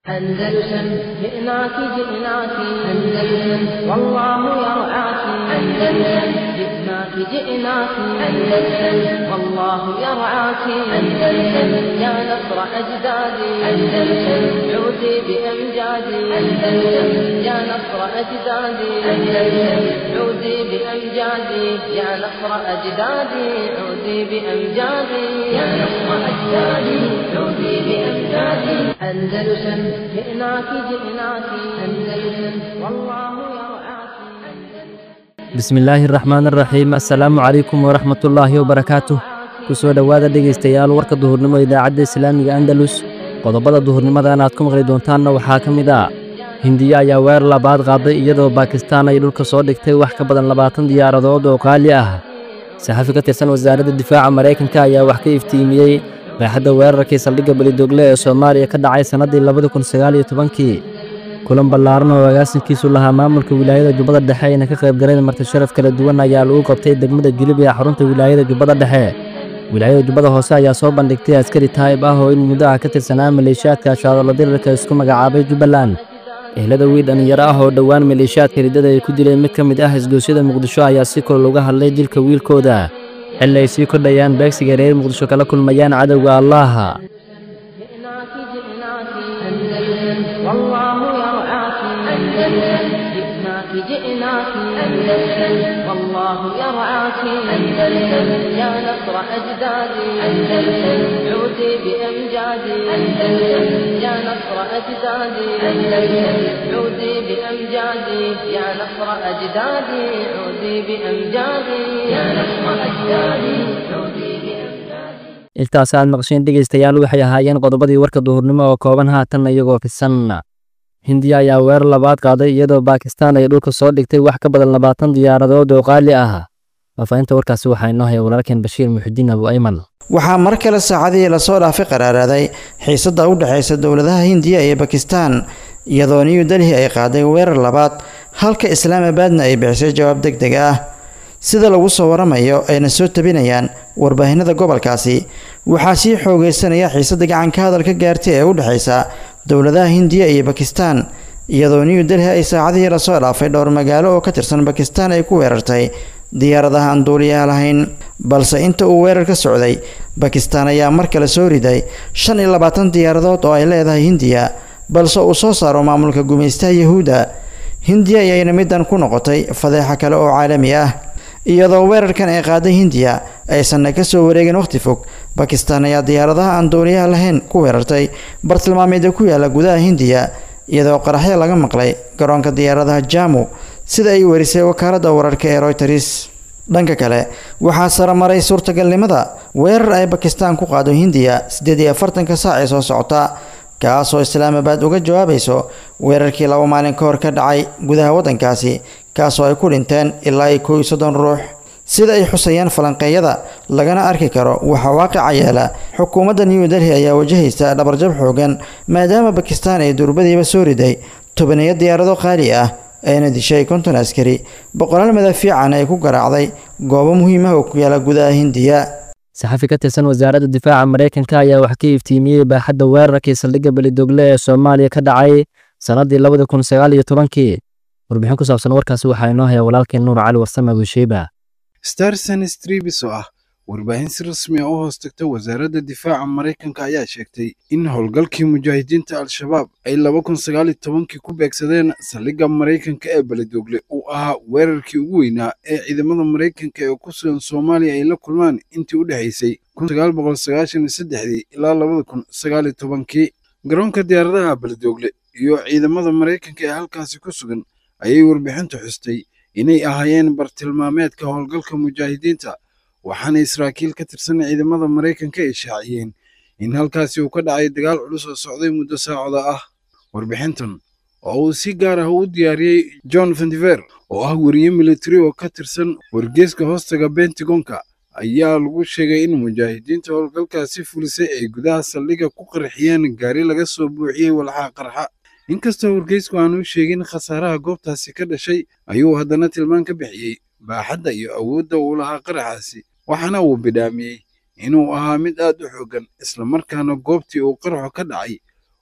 أندلسن جئناك جئناك أندلسن والله يرعاك أندلسن جئناك جئناك أندلسن والله يرعاك أندلسن يا نصر أجدادي أندلسن عودي بأمجادي أندلسن يا نصر أجدادي أندلسن عودي بأمجادي يا نصر أجدادي عودي بأمجادي يا نصر أجدادي عودي بأمجادي أندلسن جئناك جئناك أندلسن والله يرعاك bismillaahi raxmaan raxiim assalaamu calaykum waraxmatullaahi wabarakaatuh ku soo dhowaada dhegaystayaal warka duhurnimo idaacadda islaamiga andalus qodobada duhurnimadan aad ku maqli doontaanna waxaa ka mid ah hindiya ayaa weer labaad qaaday iyadoo baakistaan ay dhulka soo dhigtay wax ka badan labaatan diyaaradood oo qaali ah saxafi ka tirsan wasaaradda difaaca maraykanka ayaa wax ka iftiimiyey qeexadda weerarkii saldhigga belidogle ee soomaaliya ka dhacay sannaddii labada kun sagaal iyo tobankii kulan ballaaran oo agaasinkiisu lahaa maamulka wilaayada jubbada dhexe ayna ka qayb galeen marti sharaf kala duwan ayaa lagu qabtay degmada jilib ee xarunta wilaayada jubbada dhexe wilaayada jubbada hoose ayaa soo bandhigtay askari taayib ah oo in muddo ah ka tirsanaa maleeshiyaadka shaadalo dirirka isku magacaabay jubbaland ehlada wiil dhallinyaro ah oo dhowaan maleeshiyaadka riddada ay ku dileen mid ka mid ah isgoosyada muqdisho ayaa si kol uga hadlay dilka wiilkooda xilli ay sii kordhayaan beegsiga reer muqdisho kala kulmayaan cadowga allaaha جئناك جئناك أندلسن والله يرعاك أندلسن جئناك جئناك أندلسن والله يرعاك أندلسن يا نصر أجدادي أندلسن عودي بأمجادي أندلسن يا نصر أجدادي أندلسن عودي بأمجادي يا نصر أجدادي عودي بأمجادي يا نصر أجدادي عودي بأمجادي intaas aad maqsheen dhegaystayaal waxay ahaayeen qodobadii warka duhurnimo oo kooban haatan iyagoo fisan hindiya ayaa weerar labaad qaaday iyadoo baakistaan ay dhulka soo dhigtay wax ka badan labaatan diyaaradood oo qaali ah faafahinta warkaasi waxaa inoo haya walaalkeen bashiir muxudiin abu ayman waxaa mar kale saacadihii lasoo dhaafay qaraaraaday xiisadda u dhexaysa dowladaha hindiya iyo bakistaan iyadoo new delhi ay qaaday weerar labaad halka islaamabadna ay bixisay jawaab deg deg ah sida lagu soo waramayo ayna soo tabinayaan warbaahinada gobolkaasi waxaa sii xoogeysanaya xiisadda gacanka hadalka gaartay ee u dhexaysa dowladaha hindiya iyo bakistaan iyadoo new delhi ay saacadihii lasoo dhaafay dhowr magaalo oo ka tirsan bakistaan ay ku weerartay diyaaradaha aan duuliyaha lahayn balse inta uu weerar ka socday bakistaan ayaa mar kale soo riday shan iyo labaatan diyaaradood oo ay leedahay hindiya balse uu soo saaro maamulka gumaystaha yahuudda hindiya ayayna middan ku noqotay fadeexa kale oo caalami ah iyadoo weerarkan ay qaaday hindiya aysanna ka soo wareegin wakhti fog bakistaan ayaa diyaaradaha aan duuliyaha lahayn ku weerartay bartilmaameedya ku yaala gudaha hindiya iyadoo qaraxyo laga maqlay garoonka diyaaradaha jamu sida ay warisay wakaaladda wararka ee royters dhanka kale waxaa saramaray suurtagalnimada weerar ay bakistaan ku qaado hindiya siddeed iyo afartanka saac ee soo socota kaasoo islaamabad uga jawaabayso weerarkii laba maalin ka hor ka dhacay gudaha waddankaasi kaasoo ay ku dhinteen ilaa iyo kow iyo soddon ruux sida ay xusayaan falanqeeyada lagana arki karo waxaa waaqica yeela xukuumadda new delhi ayaa wajahaysa dhabarjab xoogan maadaama bakistaan ay durbadiiba soo riday tobaniyo diyaarado qaali ah ayna dishay konton askari boqolaal madaafiican ay ku garaacday goobo muhiim ah oo ku yaala gudaha hindiya saxafi ka tirsan wasaaradda difaaca maraykanka ayaa wax ka iftiimiyey baaxadda weerarkii saldhigga belidogle ee soomaaliya ka dhacay sannaddii labada kun sagaal iyo tobankii warbixin ku saabsan warkaasi waxaa inoo haya walaalkeen nuur cali warsame abusheeba starson stribis oo ah warbaahin si rasmi ah u hoos tagta wasaaradda difaaca maraykanka ayaa sheegtay in howlgalkii mujaahidiinta al-shabaab ay laba kun sagaal iyo tobankii ku beegsadeen saldhigga maraykanka ee belidogle uu ahaa weerarkii ugu weynaa ee ciidamada maraykanka ee ku sugan soomaaliya ay la kulmaan intii u dhexaysay kun sagaal boqol sagaashan iyo saddexdii ilaa labada kun sagaal iyo tobankii garoonka diyaaradaha belidogle iyo ciidamada maraykanka ee halkaasi ku sugan ayay warbixintu xustay inay ahaayeen bartilmaameedka howlgalka mujaahidiinta waxaana israakiil ka tirsan ciidamada maraykanka ay shaaciyeen in halkaasi uu ka dhacay dagaal culus oo socday muddo saacada ah warbixintan oo uu si gaar ah u diyaariyey john vandiver oo ah weriye militari oo ka tirsan wargeeska hoostaga bentagonka ayaa lagu sheegay in mujaahidiinta howlgalkaasi fulisay ay gudaha saldhigga ku qarxiyeen gaari laga soo buuxiyey walxaha qarxa inkastoo wargeysku aanu sheegin khasaaraha goobtaasi ka dhashay ayuu haddana tilmaan ka bixiyey baaxadda iyo awoodda uu lahaa qaraxaasi waxaana uu bidhaamiyey inuu ahaa mid aad u xooggan islamarkaana goobtii uu qaraxu ka dhacay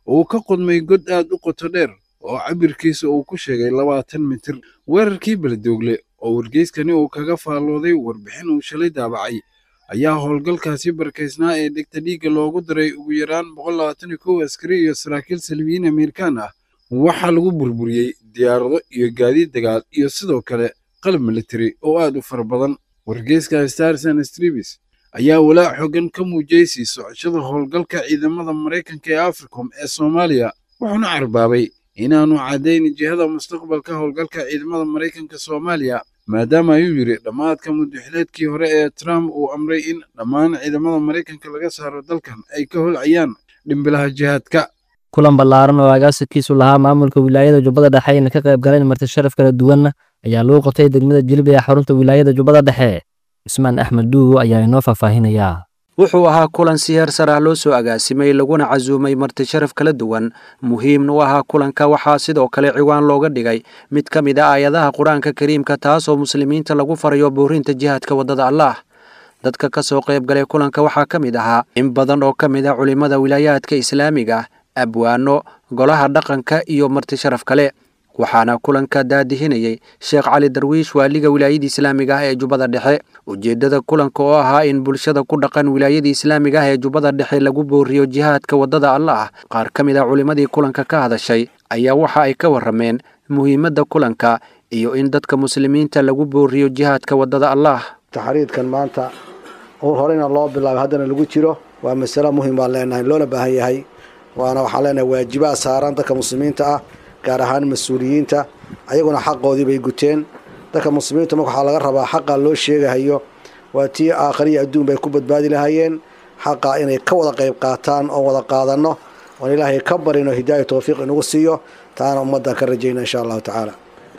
oo uu ka qodmay god aad u qoto dheer oo cabirkiisa uu ku sheegay labaatan mitir weerarkii beledoogle oo wargeyskani uu kaga faallooday warbixin uu shalay daabacay ayaa howlgalkaasi barkaysnaa ee dhegta dhiigga loogu daray ugu yaraan boqol labaatan iyo kow askari iyo saraakiil salmiyiin amerikaan ah waxaa lagu burburiyey diyaarado iyo gaadiid dagaal iyo sidoo kale qalab militari oo aad u fara badan wargeyska starson stribis ayaa walaac xoogan ka muujiyey sii socoshada howlgalka ciidamada maraykanka ee africom ee soomaaliya wuxuuna carbaabay inaanu caddayn jihada mustaqbalka howlgalka ciidamada maraykanka soomaaliya maadaama ayuu yidhi dhammaadka mudaxileedkii hore ee trump uu amray in dhammaan ciidamada maraykanka laga saaro dalkan ay ka holcayaan dhimbilaha jihaadka kulan ballaaran oo agaasinkiisu lahaa maamulka wilaayada jubbada dhexe ayna ka qayb galeen marti sharaf kala duwanna ayaa lagu qabtay degmada jilib ee xarunta wilaayada jubbada dhexe cusmaan axmed dhuugo ayaa inoo faahfaahinayaa wuxuu ahaa kulan si heer sar ah loo soo agaasimay laguna casuumay marti sharaf kala duwan muhiimna u ahaa kulanka waxaa sidoo kale ciwaan looga dhigay mid ka mid a aayadaha qur-aanka kariimka taasoo muslimiinta lagu farayo boorinta jihaadka waddada allaah dadka ka soo qayb galay kulanka waxaa ka mid ahaa in badan oo ka mid ah culimmada wilaayaadka islaamiga abwaano golaha dhaqanka iyo marti sharaf kale waxaana kulanka daadihinayay sheekh cali darwiish waaliga wilaayada islaamiga ah ee jubbada dhexe ujeeddada kulanka oo ahaa in bulshada ku dhaqan wilaayada islaamiga ah ee jubbada dhexe lagu booriyo jihaadka waddada allaah qaar ka mid ah culimmadii kulanka ka hadashay ayaa waxa ay ka warrameen muhiimadda kulanka iyo in dadka muslimiinta lagu booriyo jihaadka waddada allaah taxriidkan maanta ur horeyna loo bilaabay haddana lagu jiro waa masalo muhim baan leenahay loona baahan yahay waana waxaan leenahay waajibaad saaran dadka muslimiinta ah gaar ahaan mas-uuliyiinta ayaguna xaqoodii bay guteen dadka muslimiinta marka waxaa laga rabaa xaqa loo sheegahayo waa tii aakhariya adduun bay ku badbaadi lahaayeen xaqa inay ka wada qayb qaataan oo wada qaadanno oon ilaahay ka barino hidaaya towfiiq inagu siiyo taana ummaddan ka rajayna insha allahu tacaala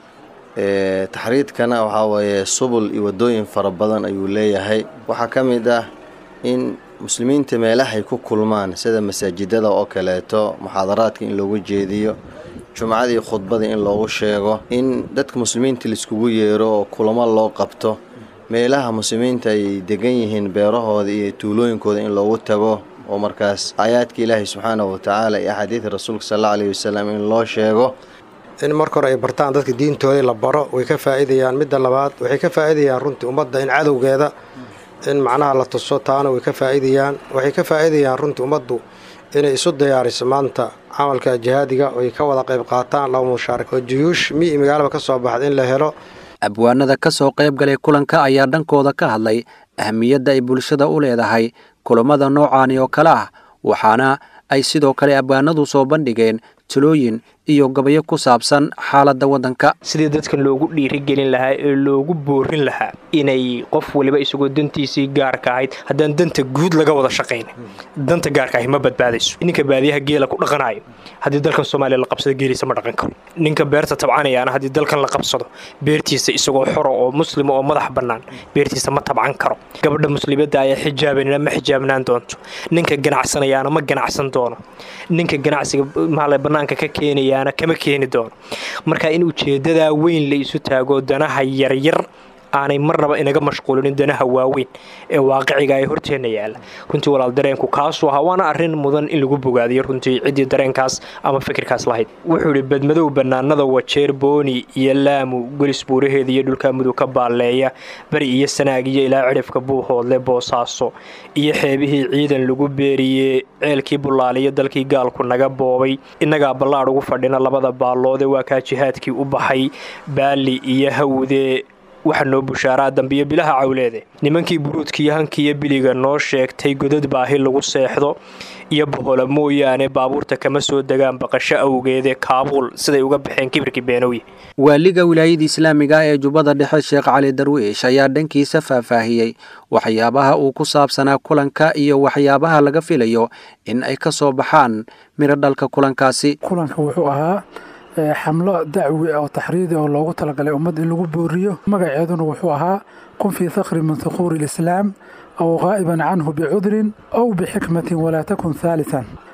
taxriidkana waxaa weeye subul iyo waddooyin fara badan ayuu leeyahay waxaa ka mid ah in muslimiinta meelahay ku kulmaan sida masaajidada oo kaleeto muxaadaraadka in loogu jeediyo jumcadii khudbada in loogu sheego in dadka muslimiinta laiskugu yeero oo kulamo loo qabto meelaha muslimiinta ay degan yihiin beerahooda iyo tuulooyinkooda in loogu tago oo markaas aayaadka ilaahay subxaanahu watacaala iyo axaadiida rasuulka sal alla alayhi wasalam in loo sheego in marka hore ay bartaan dadka diintooda la baro way ka faa'iidayaan midda labaad waxay ka faa'iidayaan runtii ummadda in cadowgeeda in macnaha la tuso taana way ka faa'iidayaan waxay ka faa'iidayaan runtii ummaddu inay isu diyaariso maanta camalka jihaadiga oy ka wada qayb qaataan laba mushaarak oo juyuush mi magaalaba ka soo baxda in la helo abwaanada ka soo qayb galay kulanka ayaa dhankooda ka hadlay ahmiyadda ay bulshada u leedahay kulammada noocaani oo kale ah waxaana ay sidoo kale abwaanadu soo bandhigeen talooyin iyo gabayo ku saabsan xaaladda waddanka sidii dadkan loogu dhiirigelin lahaa ee loogu boorin lahaa inay qof waliba isagoo dantiisii gaarka ahayd haddaan danta guud laga wada shaqayn danta gaarka ahi ma badbaadayso ninka baadiyaha geela ku dhaqanayo haddii dalkan soomaaliya la qabsado geeliisa ma dhaqan karo ninka beerta tabcanayaana haddii dalkan la qabsado beertiisa isagoo xora oo muslima oo madax bannaan beertiisa ma tabcan karo gabadha muslimadda ayaa xijaabanina ma xijaabnaan doonto ninka ganacsanayaana ma ganacsan doono ninka ganacsiga maale bannaanka ka keenayaana kama keeni doono marka in ujeeddadaa weyn la isu taago danaha yaryar aanay marnaba inaga mashquulinin danaha waaweyn ee waaqiciga ee horteenna yaalla runtii walaal dareenku kaasuu ahaa waana arrin mudan in lagu bogaadiyo runtii ciddii dareenkaas ama fikirkaas lahayd wuxuu idhi badmadow bannaanada wajeer booni iyo laamu golis buuraheeda iyo dhulka mudug ka baalleeya bari iyo sanaag iyo ilaa cidhifka buuhoodle boosaaso iyo xeebihii ciidan lagu beeriyey ceelkii bullaaliyo dalkii gaalku naga boobay innagaa ballaadh ugu fadhina labada baalloode waa kaa jihaadkii u baxay baali iyo hawde waxaa noo bushaaraa dambiyo bilaha cawleede nimankii buruudkiiyo hankiiyo biliga noo sheegtay godad baahi lagu seexdo iyo bohola mooyaane baabuurta kama soo degaan baqasho awgeede kaabuul siday uga baxeen kibirkii beenowye waaliga wilaayada islaamiga ah ee jubbada dhexe sheekh cali darwiish ayaa dhankiisa faahfaahiyey waxyaabaha uu ku saabsanaa kulanka iyo waxyaabaha laga filayo in ay ka soo baxaan miro dhalka kulankaasi kulanka wuxuu ahaa xamlo dacwi oo taxriidi oo loogu talagalay ummad in lagu booriyo magaceeduna wuxuu ahaa kun fii thakri min thukuuri alislaam aw qaa'iban canhu bicudrin aw bixikmatin walaa takun haalitan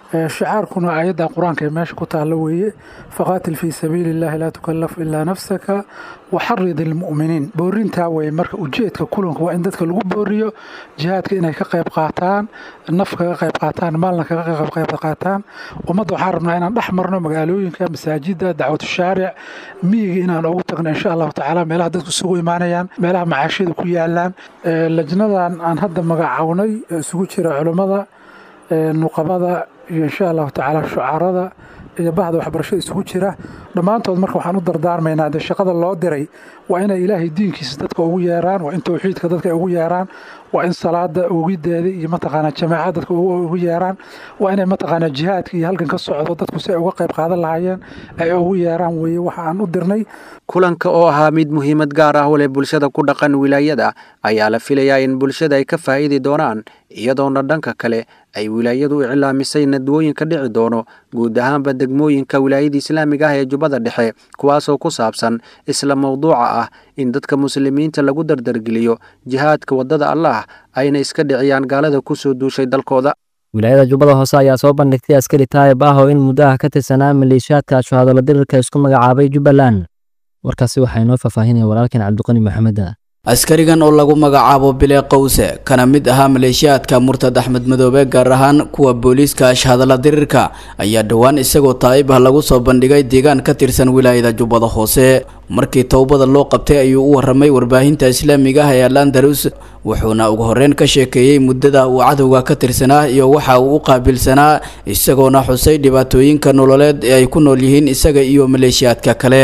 shicaarkuna aayadda qur-aanka ee meesha ku taalla weeye faqaatil fii sabiili illahi laa tukallaf ilaa nafsaka waxarid ilmu'miniin boorintaa weye marka ujeedka kulanka waa in dadka lagu booriyo jihaadka inay ka qayb qaataan naf kaga qayb qaataan maalna kaga qayb qaataan ummadda waxaan rabnaa inaan dhex marno magaalooyinka masaajida dacwatu shaaric miyiga inaan ugu tagno insha allahu tacaala meelaha dadku isugu imaanayaan meelaha macaashiyada ku yaalaan lajnadan aan hadda magacawnay isugu jira culummada nuqabada iyo insha allahu tacaala shucaarada iyo bahda waxbarashada isugu jira dhammaantood marka waxaan u dardaarmaynaa dee shaqada loo diray waa inay ilaahay diinkiisa dadka ugu yeeraan waa in towxiidka dadka ugu yeeraan waa in salaada ogideeda iyo mataqaanaa jamaaca dadka ugu yeeraan waa inay mataqaanaa jihaadka iyo halkan ka socdo dadku si ay uga qayb qaadan lahaayeen ay ugu yeeraan weeye waxa aan u dirnay kulanka oo ahaa mid muhiimad gaar ah u leh bulshada ku dhaqan wilaayada ayaa la filayaa in bulshada ay ka faa'iidi doonaan iyadoona dhanka kale ay wilaayadu u iclaamisay nadwooyin ka dhici doono guud ahaanba degmooyinka wilaayada islaamiga ah ee jubbada dhexe kuwaasoo ku saabsan isla mawduuca ah in dadka muslimiinta lagu dardargeliyo jihaadka waddada allah ayna iska dhiciyaan gaalada ku soo duushay dalkooda wilaayada jubbada hoose ayaa soo bandhigtay askari taayib ah oo in muddo ah ka tirsanaa maleeshiyaadka ashahaadala dirirka isku magacaabay jubbaland warkaasi waxaa inoo faahfaahinaya walaalkan cabdiqani maxamed askarigan oo lagu magacaabo bile qowse kana mid ahaa maleeshiyaadka murtad axmed madoobe gaar ahaan kuwa booliiska ashhadalla dirirka ayaa dhowaan isagoo taa'ib ah lagu soo bandhigay deegaan ka tirsan wilaayada jubbada hoose markii towbada loo qabtay ayuu u waramay warbaahinta islaamiga ah ee alandarus wuxuuna ugu horreyn ka sheekeeyey muddada uu cadowga ka tirsanaa iyo waxa uu u qaabilsanaa isagoona xusay dhibaatooyinka nololeed ee ay ku nool yihiin isaga iyo maleeshiyaadka kale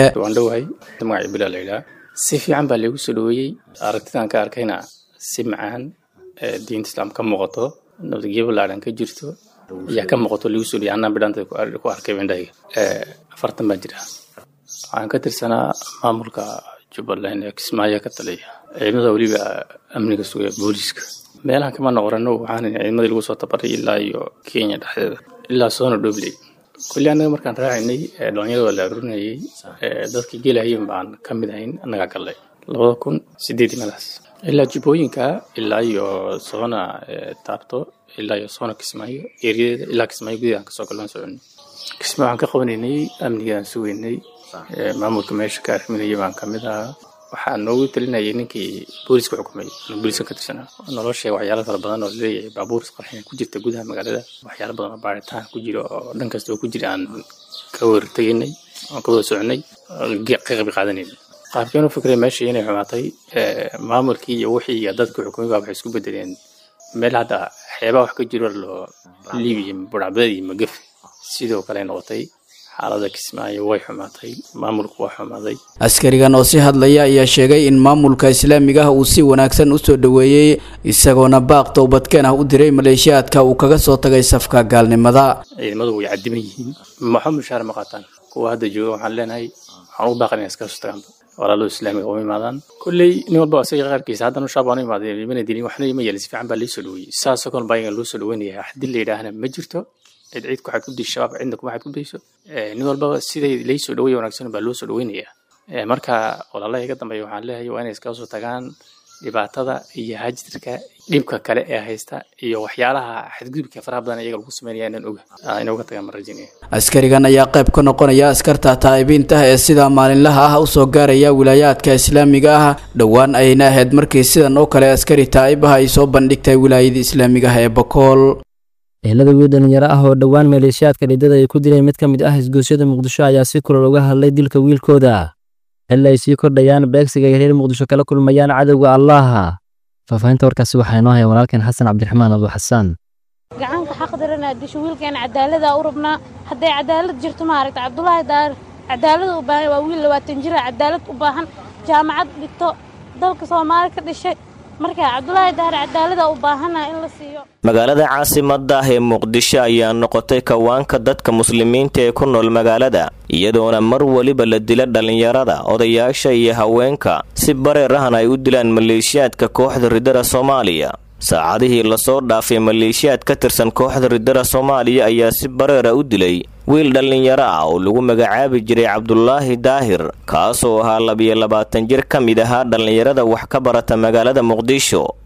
si fiican baa lagu soo dhaweeyey aragtidan ka arkayna si macaan diinta islaam ka muuqato nabadgelyo ballaaran ka jirto ayaa ka muuqato lagu soo dhaweeyey annaan bidhanta ku arkay indhahayga afartan baan jira waxaan ka tirsanaa maamulka jubbaland ee kismaayo ka taliya ciidamada weliba amniga sugaya booliiska meelahan kama noqorano waxaan ciidamadii lagu soo tabaray ilaa iyo kenya dhexdeeda ilaa soona dhobley kulli annaga markaan raacaynay dhalinyarada waa la arurinayay dadka gelahayen baan ka mid ahayn annagaa gallay labada kun sideedii meelaas ilaa jubbooyinka ilaa iyo soona taabto ilaa iyo soona kismaayo eeriyadeeda ilaa kismaayo gudahaan kasoo gallaan soconay kismaayo waxaan ka qabanaynay amnigaan sugaynay maamulka meesha ka arriminaya baan ka mid ahaa waxaa noogu talinayay ninkii booliska xukumay booliska ka tirsanaa naloo sheega waxyaala fara badan oo leeyahay baabuur isqarxin ku jirta gudaha magaalada waxyaala badan oo baaritaan ku jira oo dhan kasta oo ku jira aan ka wartegaynay aan ka wada soconay ka qayb qaadanaynay qaabkeenu fikray meesha inay xumaatay maamulkii iyo wixii iyo dadka xukumay baa waxay isku bedeleen meel hadda xeebaa wax ka jiro loo liibiya budhacbadeed iyo magafe sidoo kale noqotay xaalada kismaayo way xumaatay maamulku waa xumaaday askarigan oo si hadlaya ayaa sheegay in maamulka islaamiga ah uu si wanaagsan u soo dhoweeyey isagoona baaq towbadkeen ah u diray maleeshiyaadka uu kaga soo tagay safka gaalnimada ciidamadu way cadiman yihiin maxo mushaar ma qaataan kuwa hadda jooga waxaan leenahay waxaan u baaqan iska soo tagaan walaalada islaamiga uma imaadaan kolley nin walba isaga qaarkiisa haddana shaab aan u imaaday mana dilin waxna ima yeelin si fiican baa lii soo dhaweeyey saasoo kale baa loo soo dhaweynaya haddii la yidhaahna ma jirto cid cid ku xadgudbi shabaab cidna kuma xadgudbayso nin walbaba siday lay soo dhaweeya wanaagsan baa loo soo dhaweynayaa marka walaalaha iga dambeeya waxaan leeyahay waa inay iskaga soo tagaan dhibaatada iyo hajirka dhibka kale ee haysta iyo waxyaalaha xadgudubka faraha badan iyaga lagu sameynaya inaan oga inay uga tagaan marajinaya askarigan ayaa qayb ka noqonaya askarta taa'ibiinta ee sida maalinlaha ah usoo gaaraya wilaayaadka islaamiga ah dhowaan ayna ahayd markii sidan oo kale askari taa'ib ah ay soo bandhigtay wilaayada islaamiga ah ee bakool ehelada wiil dhalinyaro ah oo dhowaan maleeshiyaadka dhidada ay ku dileen mid ka mid ah isgoosyada muqdisho ayaa si kulol uga hadlay dilka wiilkooda xilli ay sii kordhayaan beegsiga ay reer muqdisho kala kulmayaan cadowga allaha faahfaahinta warkaasi waxaa inoo haya walaalkeen xasan cabdiraxmaan abu xasaan gacanka xaqdarana disho wiilkeena cadaalada u rabnaa hadday cadaalad jirto maaragta cabdulaahi daar cadaalada u baahan waa wiil labaatan jira cadaalad u baahan jaamacad dhigto dalka soomaali ka dhishay marka cabdulaahi daar cadaalada u baahana in la siiyo magaalada caasimadda ah ee muqdisho ayaa noqotay kawaanka dadka muslimiinta ee ku nool magaalada iyadoona mar weliba la dila dhallinyarada odayaasha iyo haweenka si bareer ahna ay u dilaan maleeshiyaadka kooxda ridada soomaaliya saacadihii lasoo dhaafay maleeshiyaad ka tirsan kooxda ridada soomaaliya ayaa si bareera u dilay wiil dhallinyaro ah oo lagu magacaabi jiray cabdulaahi daahir kaasoo ahaa labiyo labaatan jir ka mid ahaa dhallinyarada wax ka barata magaalada muqdisho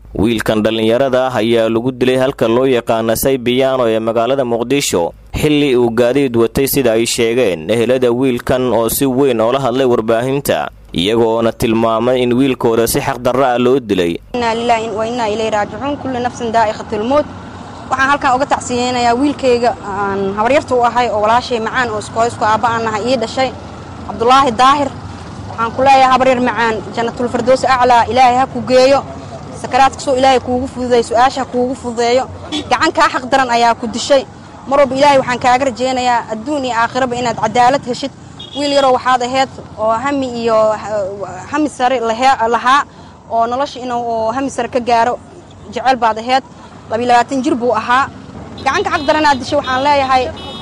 wiilkan dhallinyarada ah ayaa lagu dilay halka loo yaqaana saybiyaano ee magaalada muqdisho xilli uu gaadiid watay sida ay sheegeen ehelada wiilkan oo si weyn oola hadlay warbaahinta iyagoona tilmaamay in wiilkooda si xaqdarra ah loo dilay inaa lilaahi wa innaa ilayhi raajicuun kullu nafsin daa'iqatilmowt waxaan halkan uga tacsiyeynayaa wiilkayga aan habaryarta u ahay oo walaashay macaan oo iskooysku aabba aan nahay ii dhashay cabdulaahi daahir waxaan ku leeyahay habaryar macaan jannatulfardowsi aclaa ilaahay ha ku geeyo sakaraadkasoo ilaahay kuugu fududeey su-aasha ha kuugu fududeeyo gacan kaa xaq daran ayaa ku dishay mar walba ilaahay waxaan kaaga rajaynayaa adduun iyo aakhiraba inaad cadaalad heshid wiil yaroo waxaad ahayd oo hami iyo hami sare lahaa oo nolosha inuu hami sare ka gaaro jecel baad ahayd labiilabaatan jir buu ahaa gacanka xaq daranaad dishay waxaan leeyahay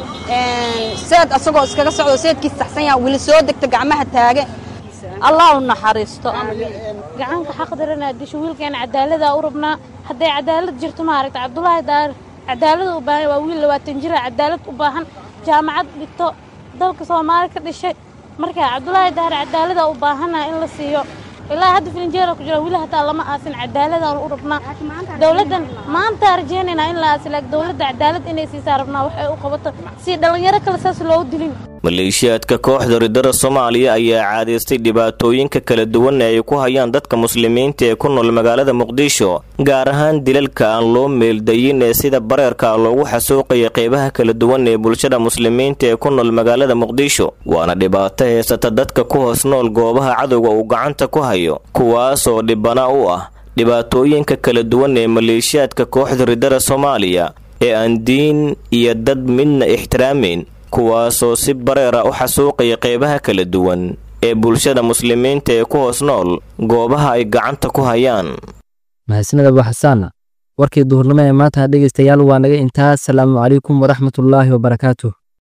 seed asagoo iskaga socdo seedkiis saxsan yaha weli soo degta gacmaha taage allah u naxariisto gacanka xaq daranaa disho wiilkeena cadaaladaa u rabnaa hadday cadaalad jirto maaragta cabdulaahi daar cadaalada u baahan waa wiil labaatan jira cadaalad u baahan jaamacad dhigto dalka soomaali ka dhishay marka cabdulaahi daar cadaalada u baahana in la siiyo ilaa hadda filinjeera ku jira wili hataa lama aasin cadaaladaan u rabnaa dowladdan maanta rajaynaynaa in la aasi laakiin dowladda cadaalad inay siisaa rabnaa waxay u qabato si dhallinyaro kale saas loogu dilin maleeshiyaadka kooxda ridada soomaaliya ayaa caadaystay dhibaatooyinka kala duwan ee ay ku hayaan dadka muslimiinta ee ku nool magaalada muqdisho gaar ahaan dilalka aan loo meeldayin ee sida bareerka loogu xasuuqaya qeybaha kala duwan ee bulshada muslimiinta ee ku nool magaalada muqdisho waana dhibaato heysata dadka ku hoos nool goobaha cadowga uu gacanta ku hayo kuwaasoo dhibana u ah dhibaatooyinka kala duwan ee maleeshiyaadka kooxda ridada soomaaliya ee aan diin iyo dad midna ixtiraameyn kuwaasoo si bareera u xasuuqaya qeybaha kala duwan ee bulshada muslimiinta ee ku hoos nool goobaha ay gacanta ku hayaan mahadsaned abu xasaana warkii duhurnimo ee maanta dhegaystayaal waa naga intaas salaamu calaykum waraxmatullaahi wabarakaatuh